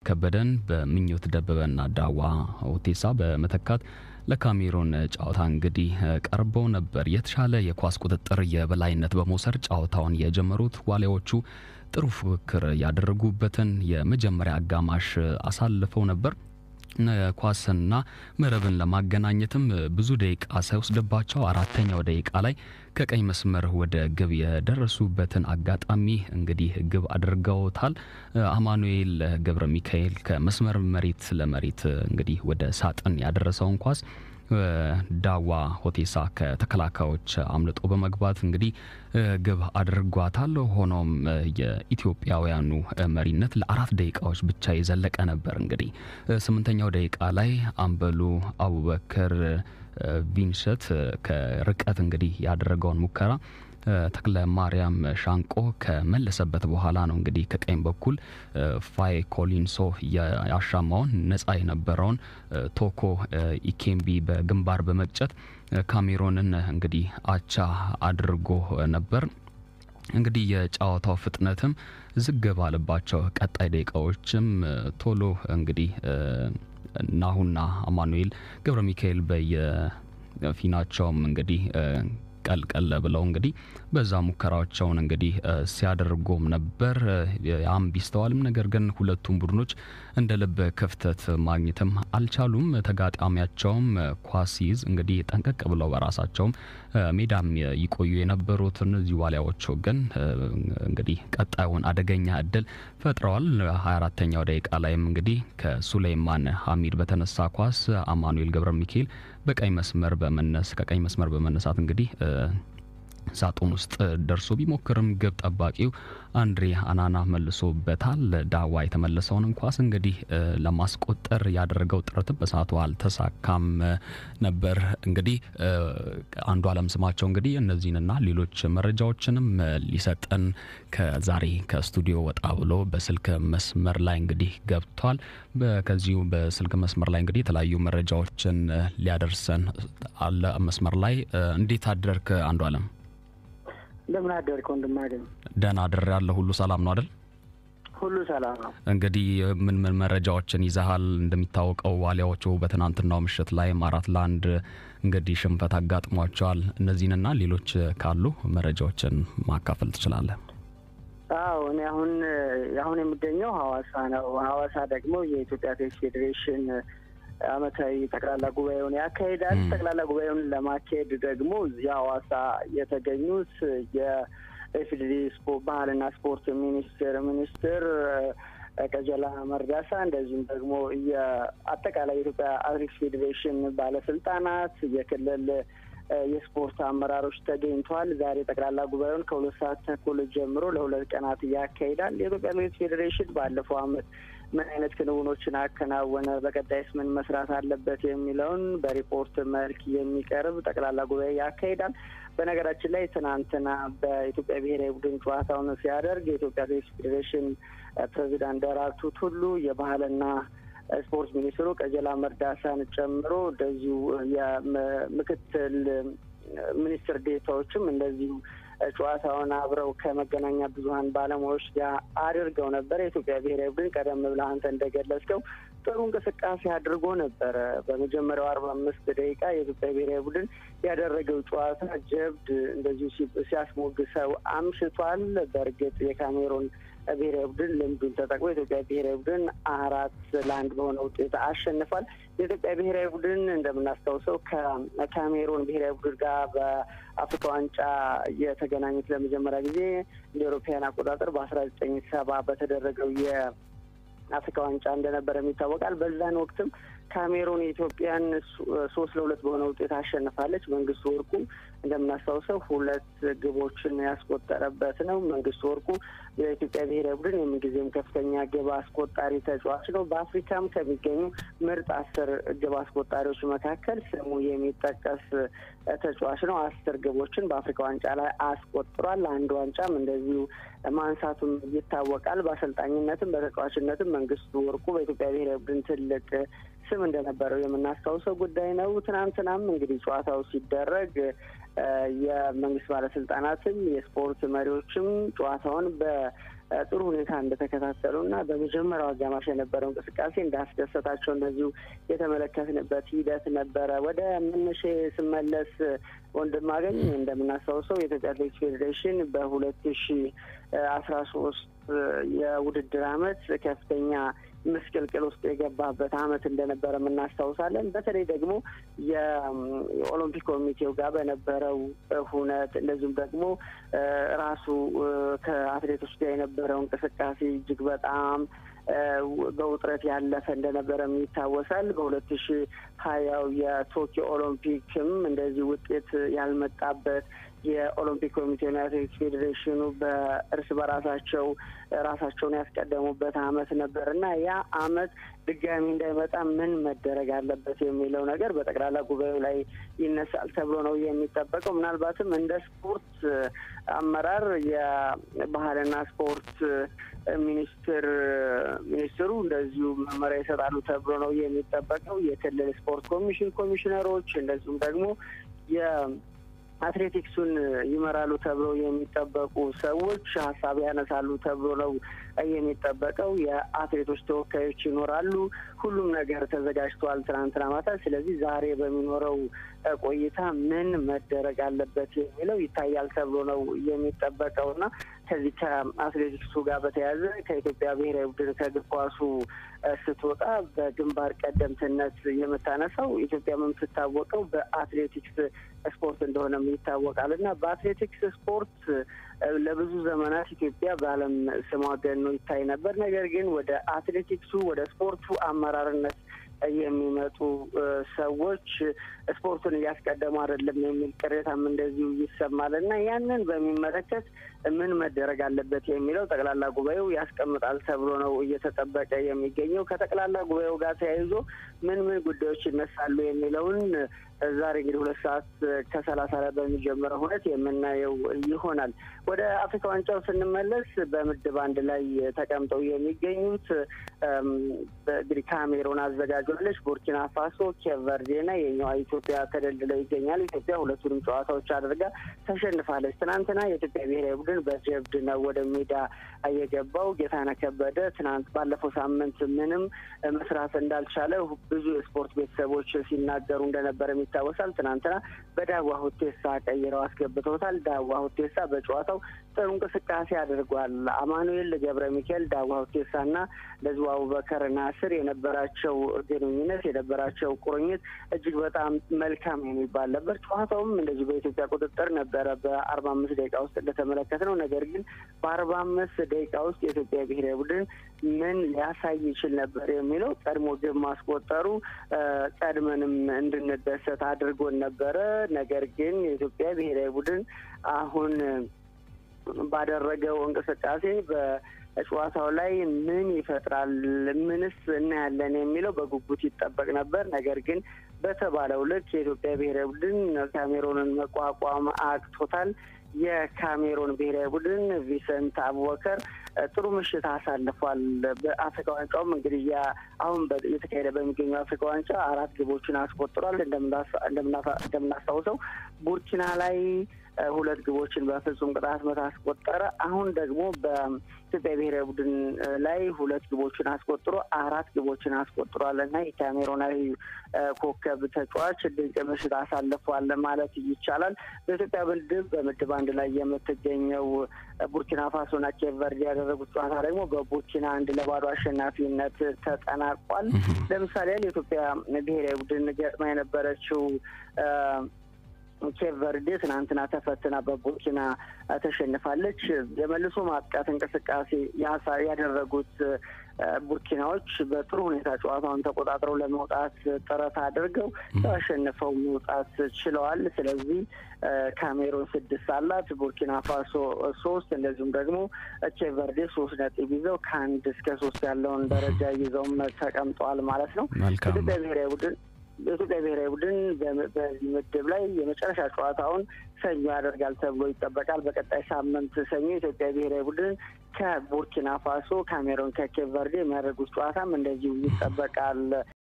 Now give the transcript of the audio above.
ከበደን በምኞት ደበበና ዳዋ ሁቴሳ በመተካት ለካሜሮን ጨዋታ እንግዲህ ቀርበው ነበር። የተሻለ የኳስ ቁጥጥር የበላይነት በመውሰድ ጨዋታውን የጀመሩት ዋሊያዎቹ ጥሩ ፉክክር ያደረጉበትን የመጀመሪያ አጋማሽ አሳልፈው ነበር። ኳስና መረብን ለማገናኘትም ብዙ ደቂቃ ሳይወስድባቸው አራተኛው ደቂቃ ላይ ከቀኝ መስመር ወደ ግብ የደረሱበትን አጋጣሚ እንግዲህ ግብ አድርገውታል። አማኑኤል ገብረ ሚካኤል ከመስመር መሬት ለመሬት እንግዲህ ወደ ሳጥን ያደረሰውን ኳስ ዳዋ ሆቴሳ ከተከላካዮች አምልጦ በመግባት እንግዲህ ግብ አድርጓታል። ሆኖም የኢትዮጵያውያኑ መሪነት ለአራት ደቂቃዎች ብቻ የዘለቀ ነበር። እንግዲህ ስምንተኛው ደቂቃ ላይ አምበሉ አቡበከር ቪንሰት ከርቀት እንግዲህ ያደረገውን ሙከራ ተክለ ማርያም ሻንቆ ከመለሰበት በኋላ ነው እንግዲህ ከቀኝ በኩል ፋይ ኮሊንሶ ያሻማውን ነጻ የነበረውን ቶኮ ኢኬምቢ በግንባር በመቅጨት ካሜሮንን እንግዲህ አቻ አድርጎ ነበር። እንግዲህ የጨዋታው ፍጥነትም ዝግ ባለባቸው ቀጣይ ደቂቃዎችም ቶሎ እንግዲህ ናሁና አማኑኤል ገብረ ሚካኤል በየፊናቸውም እንግዲህ ቀልቀል ብለው እንግዲህ በዛ ሙከራቸውን እንግዲህ ሲያደርጉም ነበር። ያም ቢስተዋልም ነገር ግን ሁለቱም ቡድኖች እንደ ልብ ክፍተት ማግኘትም አልቻሉም። ተጋጣሚያቸውም ኳስ ሲይዝ እንግዲህ ጠንቀቅ ብለው በራሳቸውም ሜዳም ይቆዩ የነበሩት እነዚህ ዋሊያዎቹ ግን እንግዲህ ቀጣዩን አደገኛ እድል ፈጥረዋል። 24ተኛው ደቂቃ ላይም እንግዲህ ከሱሌይማን ሀሚድ በተነሳ ኳስ አማኑኤል ገብረ ሚካኤል በቀኝ መስመር በመነስ ከቀኝ መስመር በመነሳት እንግዲህ ሳጥን ውስጥ ደርሶ ቢሞክርም ግብ ጠባቂው አንድሬ አናና መልሶበታል። ዳዋ የተመለሰውን ኳስ እንግዲህ ለማስቆጠር ያደረገው ጥረትም በሰዓቱ አልተሳካም ነበር። እንግዲህ አንዱ አለም ስማቸው እንግዲህ እነዚህንና ሌሎች መረጃዎችንም ሊሰጠን ከዛሬ ከስቱዲዮ ወጣ ብሎ በስልክ መስመር ላይ እንግዲህ ገብቷል። ከዚሁ በስልክ መስመር ላይ እንግዲህ የተለያዩ መረጃዎችን ሊያደርሰን አለ መስመር ላይ። እንዴት አደርክ አንዱ አለም? እንደምን አደርክ ወንድማገኝ? ደህና አድር ያለ ሁሉ ሰላም ነው አይደል? ሁሉ ሰላም ነው። እንግዲህ ምን ምን መረጃዎችን ይዘሃል? እንደሚታወቀው ዋሊያዎቹ በትናንትናው ምሽት ላይ አራት ለአንድ እንግዲህ ሽንፈት አጋጥሟቸዋል። እነዚህንና ሌሎች ካሉ መረጃዎችን ማካፈል ትችላለህ። አዎ እኔ አሁን አሁን የሚገኘው ሀዋሳ ነው። ሀዋሳ ደግሞ የኢትዮጵያ አትሌቲክስ ፌዴሬሽን አመታዊ ጠቅላላ ጉባኤውን ያካሂዳል። ጠቅላላ ጉባኤውን ለማካሄድ ደግሞ እዚህ ሀዋሳ የተገኙት የኢፌዴሪ ባህልና ስፖርት ሚኒስቴር ሚኒስትር ቀጀላ መርዳሳ እንደዚሁም ደግሞ የአጠቃላይ የኢትዮጵያ አትሌቲክስ ፌዴሬሽን ባለስልጣናት፣ የክልል የስፖርት አመራሮች ተገኝተዋል። ዛሬ ጠቅላላ ጉባኤውን ከሁለት ሰዓት ተኩል ጀምሮ ለሁለት ቀናት ያካሂዳል። የኢትዮጵያ አትሌቲክስ ፌዴሬሽን ባለፈው አመት ምን አይነት ክንውኖችን አከናወነ፣ በቀጣይስ ምን መስራት አለበት የሚለውን በሪፖርት መልክ የሚቀርብ ጠቅላላ ጉባኤ ያካሂዳል። በነገራችን ላይ ትናንትና በኢትዮጵያ ብሔራዊ ቡድን ጨዋታውን ሲያደርግ የኢትዮጵያ አትሌቲክስ ፌዴሬሽን ፕሬዚዳንት ደራርቱ ቱሉ የባህልና ስፖርት ሚኒስትሩ ቀጀላ መርዳሳን ጨምሮ እንደዚሁ የምክትል ሚኒስትር ዴታዎችም እንደዚሁ ጨዋታውን አብረው ከመገናኛ ብዙኃን ባለሙያዎች ጋር አድርገው ነበር። የኢትዮጵያ ብሔራዊ ቡድን ቀደም ብለህ አንተ እንደገለጽከው ጥሩ እንቅስቃሴ አድርጎ ነበረ። በመጀመሪያው አርባ አምስት ደቂቃ የኢትዮጵያ ብሔራዊ ቡድን ያደረገው ጨዋታ ጀብድ እንደዚሁ ሲያስሞግሰው አምሽቷል። በእርግጥ የካሜሮን ብሔራዊ ቡድን ልምዱን ተጠቅሞ የኢትዮጵያ ብሔራዊ ቡድን አራት ለአንድ በሆነ ውጤት አሸንፏል። የኢትዮጵያ ብሔራዊ ቡድን እንደምናስታውሰው ከካሜሮን ብሔራዊ ቡድን ጋር በአፍሪካ ዋንጫ የተገናኙት ለመጀመሪያ ጊዜ እንደ አውሮፓውያን አቆጣጠር በአስራ ዘጠኝ ሰባ በተደረገው የአፍሪካ ዋንጫ እንደነበረ ይታወቃል። በዛን ወቅትም ካሜሩን የኢትዮጵያን ሶስት ለሁለት በሆነ ውጤት አሸንፋለች። መንግስቱ ወርቁ እንደምናስታውሰው ሁለት ግቦችን ያስቆጠረበት ነው። መንግስቱ ወርቁ የኢትዮጵያ ብሔራዊ ቡድን የምንጊዜም ከፍተኛ ግብ አስቆጣሪ ተጫዋች ነው። በአፍሪካም ከሚገኙ ምርጥ አስር ግብ አስቆጣሪዎች መካከል ስሙ የሚጠቀስ ተጫዋች ነው። አስር ግቦችን በአፍሪካ ዋንጫ ላይ አስቆጥሯል። አንድ ዋንጫም እንደዚሁ ማንሳቱም ይታወቃል። በአሰልጣኝነትም በተጫዋችነትም መንግስቱ ወርቁ በኢትዮጵያ ብሔራዊ ቡድን ትልቅ ስም እንደነበረው የምናስታውሰው ጉዳይ ነው። ትናንትናም እንግዲህ ጨዋታው ሲደረግ የመንግስት ባለስልጣናትም የስፖርት መሪዎችም ጨዋታውን ጥሩ ሁኔታ እንደተከታተሉ እና በመጀመሪያው አጋማሽ የነበረው እንቅስቃሴ እንዳስደሰታቸው እንደዚሁ የተመለከትንበት ሂደት ነበረ። ወደ መነሻ ስመለስ ወንድማገኝ እንደምናስታውሰው የኢትዮጵያ አትሌቲክስ ፌዴሬሽን በሁለት ሺ አስራ ሶስት የውድድር አመት ከፍተኛ ምስቅልቅል ውስጥ የገባበት አመት እንደነበረ እናስታውሳለን። በተለይ ደግሞ የኦሎምፒክ ኮሚቴው ጋር በነበረው ሁነት እንደዚሁም ደግሞ ራሱ ከአትሌቶች ጋር የነበረው እንቅስቃሴ እጅግ በጣም በውጥረት ያለፈ እንደነበረም ይታወሳል። በሁለት ሺ ሀያው የቶኪዮ ኦሎምፒክም እንደዚህ ውጤት ያልመጣበት የኦሎምፒክ ኮሚቴና የአትሌቲክስ ፌዴሬሽኑ በእርስ በራሳቸው ራሳቸውን ያስቀደሙበት አመት ነበር እና ያ አመት ድጋሚ እንዳይመጣ ምን መደረግ አለበት የሚለው ነገር በጠቅላላ ጉባኤው ላይ ይነሳል ተብሎ ነው የሚጠበቀው። ምናልባትም እንደ ስፖርት አመራር የባህልና ስፖርት ሚኒስትር ሚኒስትሩ እንደዚሁ መመሪያ ይሰጣሉ ተብሎ ነው የሚጠበቀው። የክልል ስፖርት ኮሚሽን ኮሚሽነሮች እንደዚሁም ደግሞ አትሌቲክሱን ይመራሉ ተብለው የሚጠበቁ ሰዎች ሀሳብ ያነሳሉ ተብሎ ነው የሚጠበቀው። የአትሌቶች ተወካዮች ይኖራሉ። ሁሉም ነገር ተዘጋጅተዋል ትናንትና ማታ። ስለዚህ ዛሬ በሚኖረው ቆይታ ምን መደረግ አለበት የሚለው ይታያል ተብሎ ነው የሚጠበቀው እና ከዚህ ከአትሌቲክሱ ጋር በተያያዘ ከኢትዮጵያ ብሔራዊ ቡድን ከእግር ኳሱ ስትወጣ በግንባር ቀደምትነት የምታነሳው ኢትዮጵያ የምትታወቀው በአትሌቲክስ ስፖርት እንደሆነም ይታወቃል እና በአትሌቲክስ ስፖርት ለብዙ ዘመናት ኢትዮጵያ በዓለም ስሟ ገኖ ይታይ ነበር። ነገር ግን ወደ አትሌቲክሱ ወደ ስፖርቱ አመራርነት የሚመጡ ሰዎች ስፖርቱን እያስቀደሙ አይደለም የሚል ቅሬታም እንደዚሁ ይሰማል እና ያንን በሚመለከት ምን መደረግ አለበት የሚለው ጠቅላላ ጉባኤው ያስቀምጣል ተብሎ ነው እየተጠበቀ የሚገኘው። ከጠቅላላ ጉባኤው ጋር ተያይዞ ምን ምን ጉዳዮች ይነሳሉ የሚለውን ዛሬ እንግዲህ ሁለት ሰዓት ከሰላሳ ላይ በሚጀምረው ሁነት የምናየው ይሆናል። ወደ አፍሪካ ዋንጫው ስንመለስ በምድብ አንድ ላይ ተቀምጠው የሚገኙት እንግዲህ ካሜሮን አዘጋጇለች። ቡርኪና ፋሶ፣ ኬፕ ቨርዴና የኛዋ ኢትዮጵያ ተደልድለው ይገኛል። ኢትዮጵያ ሁለቱንም ጨዋታዎች አድርጋ ተሸንፋለች። ትናንትና የኢትዮጵያ ብሔራዊ ቡድን በጀብድ ነው ወደ ሜዳ የገባው። ጌታነህ ከበደ ትናንት ባለፈው ሳምንት ምንም መስራት እንዳልቻለ ብዙ የስፖርት ቤተሰቦች ሲናገሩ እንደነበረ ይታወሳል። ትናንትና በዳዋ ሁቴሳ ቀይረው አስገብተውታል። ዳዋ ሁቴሳ በጨዋታው ጥሩ እንቅስቃሴ አድርጓል። አማኑኤል ገብረ ሚካኤል፣ ዳዋ ሁቴሳ እና ለዚሁ አቡበከር ናስር የነበራቸው ግንኙነት የነበራቸው ቁርኝት እጅግ በጣም መልካም የሚባል ነበር። ጨዋታውም እንደዚሁ በኢትዮጵያ ቁጥጥር ነበረ በአርባ አምስት ደቂቃ ውስጥ እንደተመለከት ነው። ነገር ግን በአርባ አምስት ደቂቃ ውስጥ የኢትዮጵያ ብሔራዊ ቡድን ምን ሊያሳይ ይችል ነበር የሚለው ቀድሞ ግብ ማስቆጠሩ ቀድመንም እንድንደሰት አድርጎን ነበረ። ነገር ግን የኢትዮጵያ ብሔራዊ ቡድን አሁን ባደረገው እንቅስቃሴ በጨዋታው ላይ ምን ይፈጥራል፣ ምንስ እናያለን የሚለው በጉጉት ይጠበቅ ነበር። ነገር ግን በተባለው ልክ የኢትዮጵያ ብሔራዊ ቡድን ካሜሮንን መቋቋም አቅቶታል። የካሜሮን ብሔራዊ ቡድን ቪሰንት አቡበከር ጥሩ ምሽት አሳልፏል። በአፍሪካ ዋንጫውም እንግዲህ አሁን እየተካሄደ በሚገኘው አፍሪካ ዋንጫ አራት ግቦችን አስቆጥሯል። እንደምናስታውሰው ቡርኪና ላይ ሁለት ግቦችን በፍጹም ቅጣት ምት አስቆጠረ። አሁን ደግሞ በኢትዮጵያ ብሔራዊ ቡድን ላይ ሁለት ግቦችን አስቆጥሮ አራት ግቦችን አስቆጥሯል እና የካሜሮናዊ ኮከብ ተጫዋች ድንቅ ምሽት አሳልፏል ማለት ይቻላል። በኢትዮጵያ ምድብ በምድብ አንድ ላይ የምትገኘው ቡርኪና ፋሶና ኬፕ ቨርዴ ያደረጉት ጨዋታ ደግሞ በቡርኪና አንድ ለባዶ አሸናፊነት ተጠናቋል። ለምሳሌ የኢትዮጵያ ብሔራዊ ቡድን ገጥማ የነበረችው ኬፕ ቨርዴ ትናንትና ተፈትና በቡርኪና ተሸንፋለች። የመልሶ ማጥቃት እንቅስቃሴ ያደረጉት ቡርኪናዎች በጥሩ ሁኔታ ጨዋታውን ተቆጣጥረው ለመውጣት ጥረት አድርገው አሸንፈው መውጣት ችለዋል። ስለዚህ ካሜሮን ስድስት አላት፣ ቡርኪና ፋሶ ሶስት፣ እንደዚሁም ደግሞ ኬፕ ቨርዴ ሶስት ነጥብ ይዘው ከአንድ እስከ ሶስት ያለውን ደረጃ ይዘውም ተቀምጠዋል ማለት ነው። ኢትዮጵያ ብሔራዊ ቡድን በኢትዮጵያ ብሔራዊ ቡድን በዚህ ምድብ ላይ የመጨረሻ ጨዋታውን ሰኞ ያደርጋል ተብሎ ይጠበቃል። በቀጣይ ሳምንት ሰኞ የኢትዮጵያ ብሔራዊ ቡድን ከቡርኪና ፋሶ፣ ካሜሮን ከኬፕ ቨርዴ የሚያደርጉት ጨዋታም እንደዚሁ ይጠበቃል።